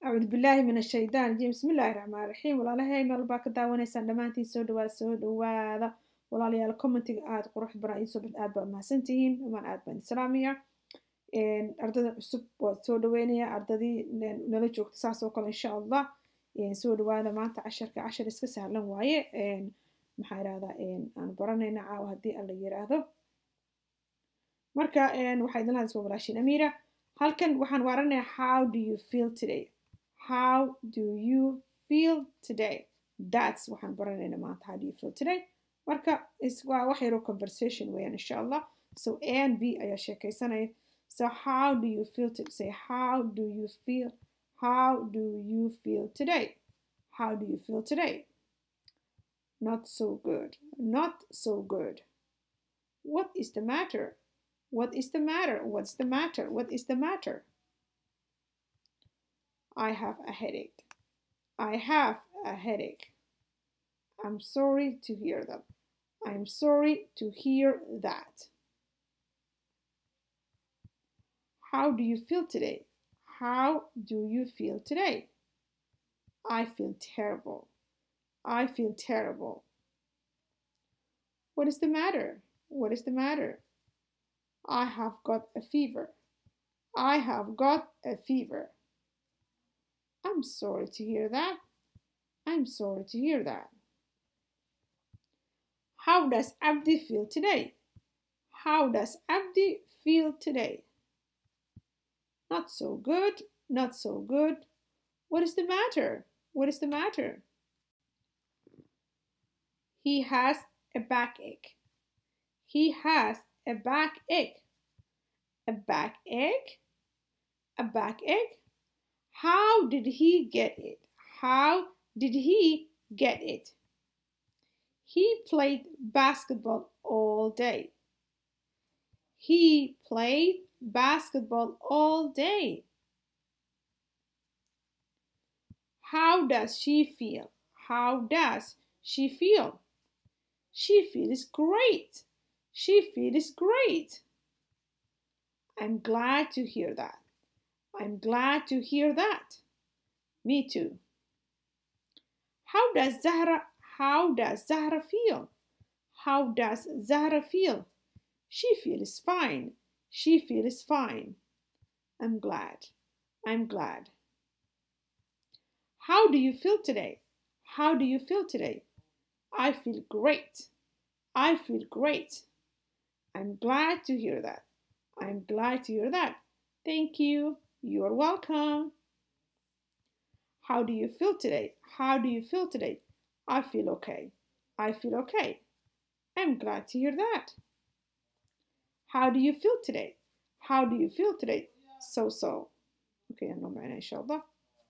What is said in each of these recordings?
acuudu billaahi min ashaytaan rajiim bismi illaahi raxmaan raxiim walaalahay meel baa ka daawanaysaan dhammaantiin soo dhawaada soo dhawaada walaalayaal commentiga aada qurux badan iisoo bad aad baa mahadsantihiin dhamaan aad baan islaamaya ardada cusub waa soo dhaweynaya ardadii nala joogta saas oo kale insha allah soo dhawaada maanta casharka cashar iska sahlan waaye maxaa irahdaa aan baranayna caawa haddii alla yiraahdo marka waxaa idin lahadis waa walaashin amiira halkan waxaan waaranayaa how do you feel today how do you feel today that's waxaan baranayna maanta how do you feel today marka waa wax yaroo conversation weeyaan insha allah so a and b ayaa sheekaysanaya so how do you feel to say how do you feel how do you feel today how do you feel today not so good not so good what is the matter what is the matter what's the matter what is the matter I have a headache. I have a headache. I'm sorry to hear that. I'm sorry to hear that. How do you feel today? How do you feel today? I feel terrible. I feel terrible. What is the matter? What is the matter? I have got a fever. I have got a fever. I'm sorry to hear that. I'm sorry to hear that. How does Abdi feel today? How does Abdi feel today? Not so good, not so good. What is the matter? What is the matter? He has a backache. He has a backache. A backache? A backache? How did he get it? How did he get it? He played basketball all day. He played basketball all day. How does she feel? How does she feel? She feels great. She feels great. I'm glad to hear that. I'm glad to hear that. Me too. How does Zahra how does Zahra feel? How does Zahra feel? She feels fine. She feels fine. I'm glad. I'm glad. How do you feel today? How do you feel today? I feel great. I feel great. I'm glad to hear that. I'm glad to hear that. Thank you. You're welcome. How do you feel today? How do you feel today? I feel okay. I feel okay. I'm glad to hear that. How do you feel today? How do you feel today? So so. Okay, أنا معنا إن شاء الله.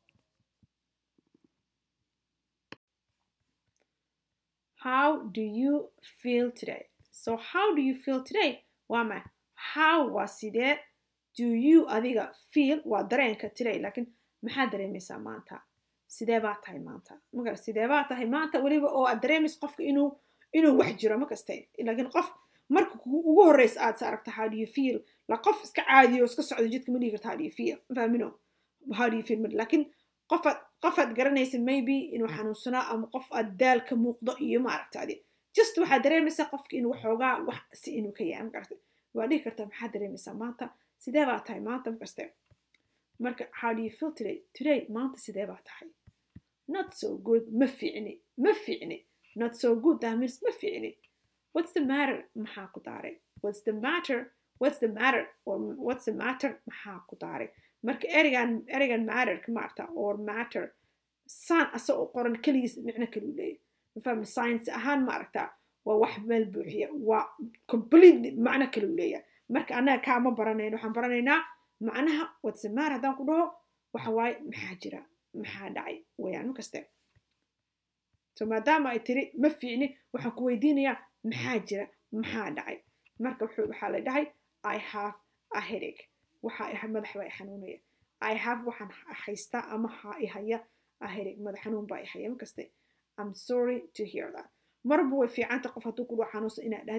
How do you feel today? So how do you feel today? waa ma how waa sidee do you adiga feel waa dareenka today laakiin maxaa dareemaysaa maanta sidee baa tahay maanta magar sidee baa tahay maanta weliba oo aad dareemaysa qofka inuu inuu wax jiro ma kaste laakiin qof marka ugu horreysa aad sa aragta how do you feel la qof iska caadiyo iska socdo jidka ma dhihi karta how do you feel fahmino how do you feel laakiin qofaad qofaad garanaysa maybe inuu xanuunsanaa ama qof aad daal ka muuqdo iyo ma aragta adi just waxaad dareemaysaa qofka inuu waxoogaa wax si inuu ka yahay magarta waa dhihi kartaa maxaad dareemaysaa maanta sidee baa tahay maanta makaste marka how do you feel today today maanta sidee baa tahay not so good ma fiicni ma fiicni not so good that means ma fiicni what's the matter maxaa ku daaray what's the matter what's the matter or what's the matter maxaa ku daaray marka ereygan ereygan matterka maarta or matter saan asa oo qoran keligiis micno kaliu leeyahy mafahmi science ahaan ma aragtaa waa wax meel buuxiya waa completely macno kale u leeyahay marka annaga kaama baranayno waxaan baranaynaa macnaha watsamaar haddaan ku dhaho waxa waaye maxaa jira maxaa dhacay wayaan ma kaste so maadaama ay tiri ma fiicni waxaan ku weydiinayaa maxaa jira maxaa dhacay marka waxaa la dhahay i have a headache waxa madax baa i xanuunaya i have waxaan haystaa ama ha i haya a headache madax xanuun baa i haya ma kaste I'm sorry to hear that. marba way fiicanta qof hadduu ku dhaho xanuunsan inaad dhahdid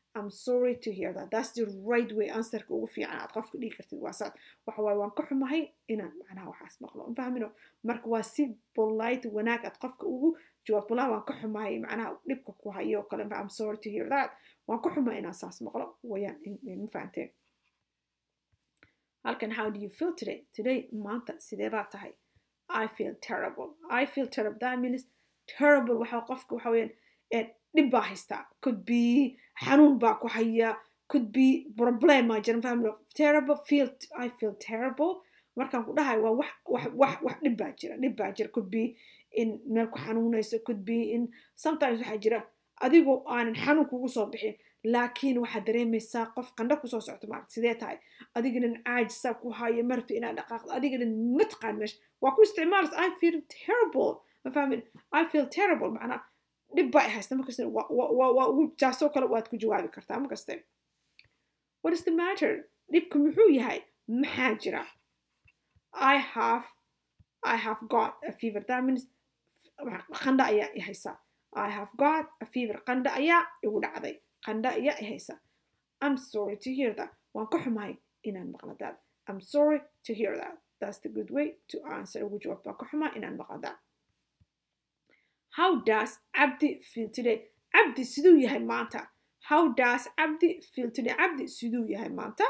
I'm sorry to hear that. That's the right way answerka ugu fiican aad qofka dhigi kartid waa saas waxa waaye waan ka xumahay inaan macnaha waxaas maqlo ma fahmino marka waa si polite wanaag aad qofka ugu jawaabto walaa waan ka xumahay macnaha dhibka ku hayo kale I'm sorry to hear that waan ka xumahay inaan saas maqlo wayaan ma fahanteen halkan how do you feel today today maanta sidee baa tahay I feel terrible I feel terrible that means terrible waxa qofka waxa weeyaan dhib baa haystaa could be xanuun baa ku haya could be problem maa jiran fahmino terrible feel I feel terrible markaan ku dhahay waa wax wax wax wax dhib baa jira dhib baa jira could be in meel ku xanuunayso could be in sometimes waxaa jira adigoo aanan xanuun kugu soo bixin laakiin waxaad dareemaysaa qof qandho kusoo socto maaragta sidee tahay adiganan caajisa ku haya marabto inaad dhaqaaqdo adiganan ma taqaan meesha waa ku isticmaalaysa I feel terrible ma fahmin I feel terrible macnaa dhib baa haysta markasta waa ugu taasoo kale waad ku jawaabi kartaa markaste what is the matter dhibka muxuu yahay maxaa jira I have I have got a fever that means qandha ayaa i haysa I have got a fever qandha ayaa igu dhacday qandha ayaa i haysa I'm sorry to hear that waan ka xumahay inaan maqla that I'm sorry to hear that that's the good way to answer ugu jawaab waan ka xumahay inaan maqla that How does Abdi feel today? Abdi siduu yahay maanta. How does Abdi feel today? Abdi siduu yahay maanta.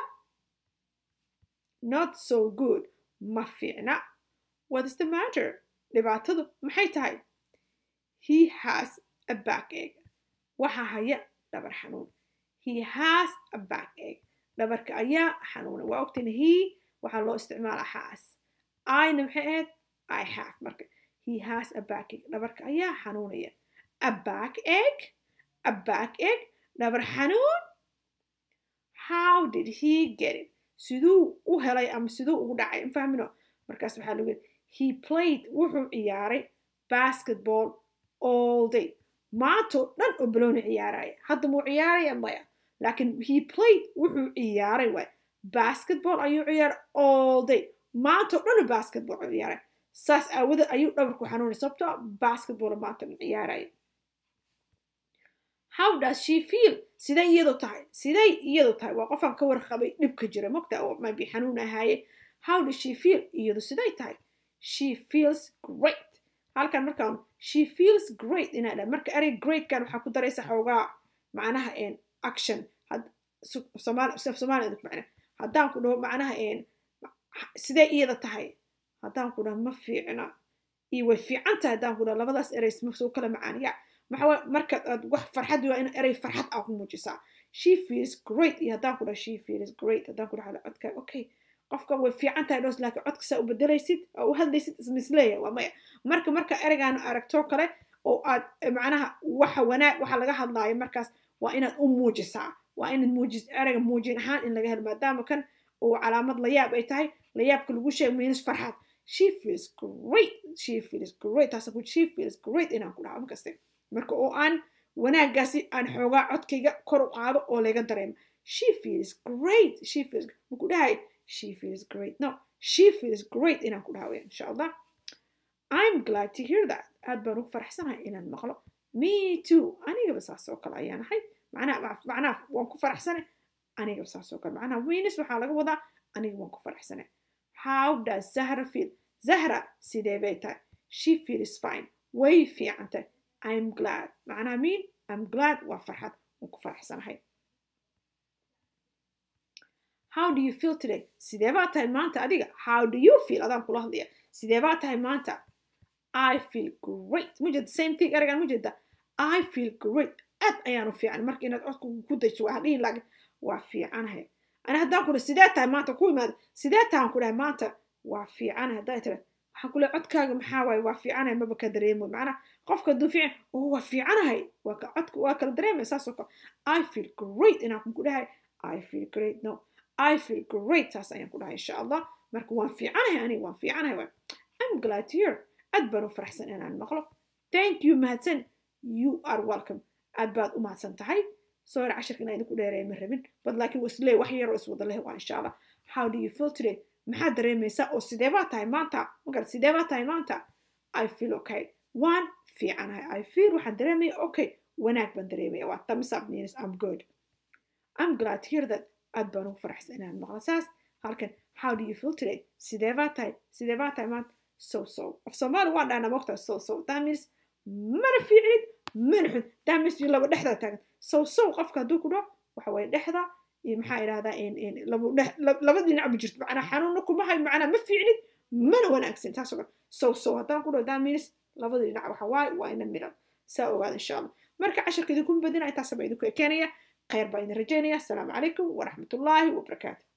Not so good. Ma fiicna. What is the matter? Dhibaatadu maxay tahay? He has a backache. Waxa haya dhabar xanuun. He has a backache. Dhabarka ayaa xanuuna. Waa ogtiin he waxaa loo isticmaalaa has. Ina maxay ahayd? I have marka. he has a backache dhabarka ayaa xanuunaya a backache a backache dhabar xanuun how did he get it siduu u helay ama siduu ugu dhacay mafahmino markaas waxaa lagu yidhi he played wuxuu ciyaaray basketball all day maantoo dhan oo balooni ciyaaraya hadda muu ciyaaraya maya laakiin he played wuxuu ciyaaray waay basketball ayuu ciyaaray all day maantoo dhan oo basketball ciyaaray saas aawada ayuu dhabarku xanuunay sababtoo basketball maanta ciyaaraya how does she feel siday iyadu tahay siday iyadu tahay waa qofaan ka warqabay dhibka jira mogta oo maybe xanuun ahaaye how does she feel iyadu siday tahay she feels great halkan markaan she feels great inaa dha marka erey greatkan waxaa ku daraysa xoogaa macnaha action soomaaliya macna haddaan ku dhaho macnaha siday iyada tahay haddaan ku dhaho ma fiicna iyo way fiican tahay haddaan ku dhaho labadaas erey soo kala macaaniya maxaa marka aad wax farxad waa in erey farxad aa ku muujisaa she feels great iyo haddaan ku dhaho she feels great haddaan ku dhaho codka okay qofka way fiican tahay dhoos laakiin codka saa u bedelaysid oo u hadlaysid ismisleeya waa maya marka marka ereygaan aragtoo kale oo aad macnaha waxa wanaag waxa laga hadlaayo markaas waa inaad u muujisaa waa inaad muujis ereyga muujin ahaan in laga helo maadaama kan oo calaamad layaab ay tahay layaabka lagu sheeg miinus farxad she feels great she feels great taasa ku she feels great inaan ku dhaho markaste marka oo aan wanaaggaasi aan xoogaa codkayga kor u qaado oo laga dareemo she feels great she feels maku dhahay she feels great no she feels great inaan ku dhaho insha allah I'm glad to hear that aad baan ugu faraxsanahay inaan maqlo me too anigaba saas oo kale ayaan ahay macnaha macnaha waan ku faraxsanay anigaba saas oo kale macnaha wiinis waxaa laga wadaa aniga waan ku faraxsanay how does zahra feel zahra sidee bay tahay she feels fine way fiicantay I'm glad macnaha mean I'm glad waa farxad waan ku faraxsanahay how do you feel today sidee baa tahay maanta adiga how do you feel adaan kula hadlaya sidee baa tahay maanta I feel great mujeda same thing eragan mujeda I feel great aad ayaan u fiican marka inaad codka ku dayso waa hadhihin laakiin waa fiicanahay ana haddaan ku dhahay sidee tahay maanta ku imaada sidee tahan ku dhahay maanta waa fiicanahay haddaa tira waxaan ku leehay codkaaga maxaa waaye waa fiicanahay maba ka dareemo macnaha qofka hadduu fiican oo waa fiicanahay waa ka codka waa kala dareemaya saas oo kale I feel great inaan ku dhahay I feel great no I feel great taas ayaan ku dhahay insha allah marka waan fiicanahay aniga waan fiicanahay waay I'm glad to hear aad baan u faraxsan inaan maqlo thank you mahadsan you are welcome aad baad u mahadsan tahay soo yar cashirka inaa idinku dheereeya ma rabin bad laakiin waslee wax yaroo iswada leh waa insha allah how do you feel today maxaad dareemaysaa oo sidee baa tahay maanta magar sidee baa tahay maanta I feel okay waan fiicanahay I feel waxaan dareemaya okay wanaag baan dareemaya waa thumbs up means I'm good I'm glad to hear that aad baan ugu faraxsan inaan maqlo saas halkan how do you feel today sidee baa tahay sidee baa tahay maanta so so af soomaali waan dhahnaa mogtaa so so that means mana fiicnid mana xun that means you laba dhexdaa taagan so so qofka hadduu ku dhaho waxa waye dhexda iyo maxaa idhahdaa laba dhinac bu jirto macnaa xanuunna kuma hayo macnaa ma fiicnid mana wanaagsan taas oo kale so so haddaan ku dhaho that means labada dhinac waxa waaye waa ina midhan saa ogaada insha allah marka casharka idinku badina intaasaba idinku ekeenaya khayr baa idin rajaynaya asalaamu calaykum waraxmatullaahi wabarakaatu